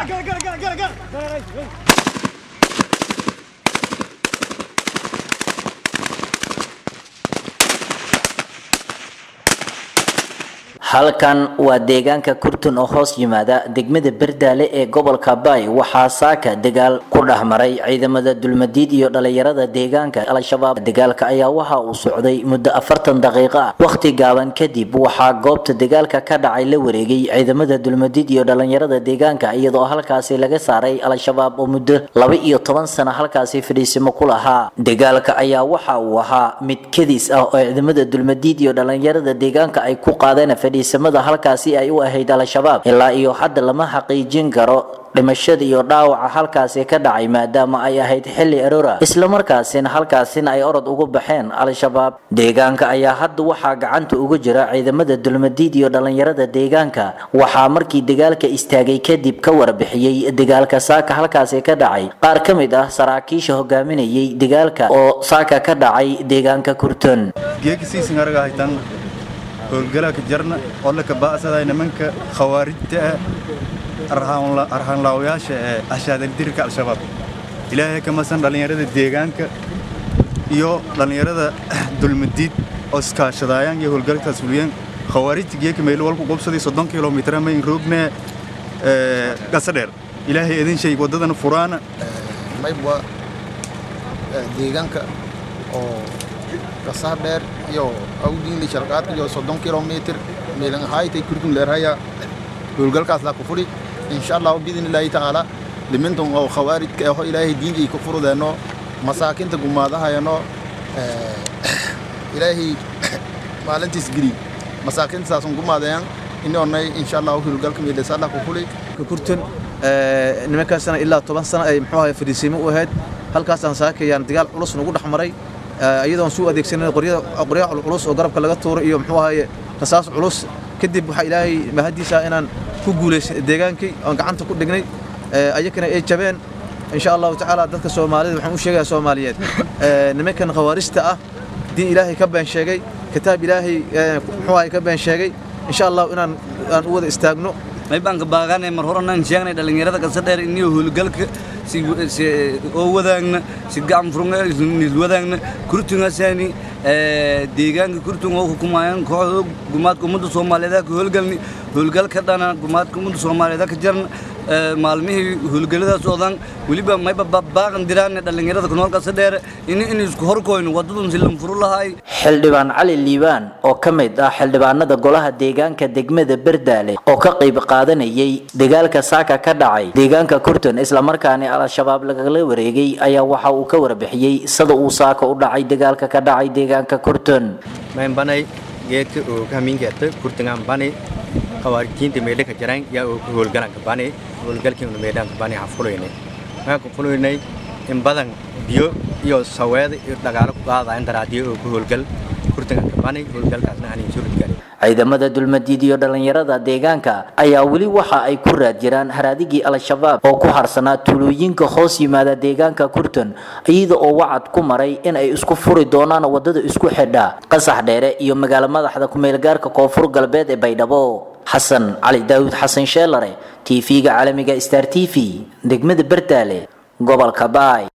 halkan waa deegaanka kurtun oo hoos yimaada degmada berdaale ee gobolka baay waxaa saaka dagaal ku dhex maray ciidamada dulmadiid iyo dhalinyarada deegaanka al-shabaab dagaalka ayaa waxa uu socday muddo afartan daqiiqo ah wakhti gaaban kadib waxaa goobta dagaalka ka dhacay la wareegay ciidamada dulmadiid iyo dhalinyarada deegaanka iyadoo halkaasi laga saaray al-shabaab oo muddo laba iyo toban sano halkaasi fadhiisimo ku lahaa dagaalka ayaa waxa uu ahaa mid kadis ah oo ciidamada dulmadiid iyo dhalinyarada deegaanka ay ku qaadeen fadhiisamada halkaasi ay u ahayd al-shabaab ilaa iyo hadda lama xaqiijin karo dhimashada iyo dhaawaca halkaasi ka dhacay maadaama ay ahayd xilli aroora islamarkaasina halkaasina ay orod ugu baxeen al-shabaab deegaanka ayaa hadda waxaa gacanta uga jira ciidamada dulmadiid iyo dhalinyarada deegaanka waxaa markii dagaalka istaagay kadib ka warbixiyey dagaalka saaka halkaasi ka dhacay qaar ka mid ah saraakiisha hogaaminayay dagaalka oo saaka ka dhacay deegaanka kurton howlgalaka jarna oo la kaba'saday nimanka khawaarijta ah arhaanlaawayaasha ee ashaadaldirka al-shabaab ilaahay ka masan dhallinyarada deegaanka iyo dhallinyarada dulmadiid oo iskaashadaayaan iyo howlgalkaas fuliyeen khawaarijta geeka meylo walku qobsaday soddon kilomitr mayn roogne gasadheer ilaahay idin sheeg waddadana furaana maybwa deegaanka oo gasaha dheer iyo awdiinli sharqaad iyo soddon kilomitr meelan ahaaytay kurdun leerhaya howlgalkaas laa ku furi insha allahu biidni illaahi tacaala limintan oo khawaarijka aho ilaahay diinjay ku furudeenno masaakinta gumaadahayano ilaahay maalintiis geli masaakinta saasun gumaadeyan inoonay insha allahu howlgalka meelasa laa ku furi kurtun nimankaasna ilaa toban sano ay muxuu ahay fadhiisiimo u ahayd halkaasaan saakayaan dagaal culus nagu dhex maray iyadoon suu adeegsanan qorya culus oo garabka laga tuuray iyo muxuu ahaye rasaas culus kadib waxaa ilaahay mahadiisa inaan ku guulaysay deegaankii oon gacanta ku dhignay ayakana ay jabeen insha allahu tacaala dadka soomaalida waxaan u sheegayaa soomaaliyeed nimankan khawaarijta ah diin ilaahay ka been sheegay kitaab ilaahay muxuu ahay ka been sheegay insha allahu inaan aan u wada istaagno maybaanka baaqaanay mar horanaan sheegnay dhallinyarada kasa dheer iniyo howlgalka oo wadaagna si gacan furnil wadaagna kurtungasaani deegaanka kurtun oo hukumayaan kooxda gumaadka ummadda soomaaliyeed ka howlgalni howlgalka dhana gumaadka ummadda soomaaliyeed ka jarna maalmihii howlgalladaas odan weliba mayba baaqan diraan dhallinyarada ku nool kasa dheer in in isku horkoyno wadadun si lan furu lahay xildhibaan cali liibaan oo ka mid ah xildhibaanada golaha deegaanka degmada berdaale oo ka qayb qaadanayay dagaalka saaka ka dhacay deegaanka kurton islamarkaana al-shabaab lagala wareegay ayaa waxa uu ka warbixiyey sida uu saaka u dhacay dagaalka ka dhacay deegaanka kurton maynbanay geedka oo kamingeeta kurtangaan bani khawaarijtiinta meedha ka jaraan yaa oo howlgalanka bani howlgalkiina meedhaanka bani xafulaynay waxaan ku fulaynay in badan biyo iyo saweeda iyo dhagaalo ku qaadayan daraadiyo oo ku howlgal kurtanganka bani howlgalkaasna aanin suuradgalin ciidamada dulmadiid iyo dhalinyarada deegaanka ayaa weli waxa ay ku raad jiraan haraadigii al-shabaab oo ku harsanaa tuulooyinka hoos yimaada deegaanka kurton iyada oo wacad ku maray in ay isku furi doonaan wadada isku xidha qasax dheere iyo magaalo madaxda ku-meelgaarka koonfur galbeed ee baydhabo xasan cali daawud xasan sheelare tv-ga caalamiga star t v degmada bertaale gobolka baay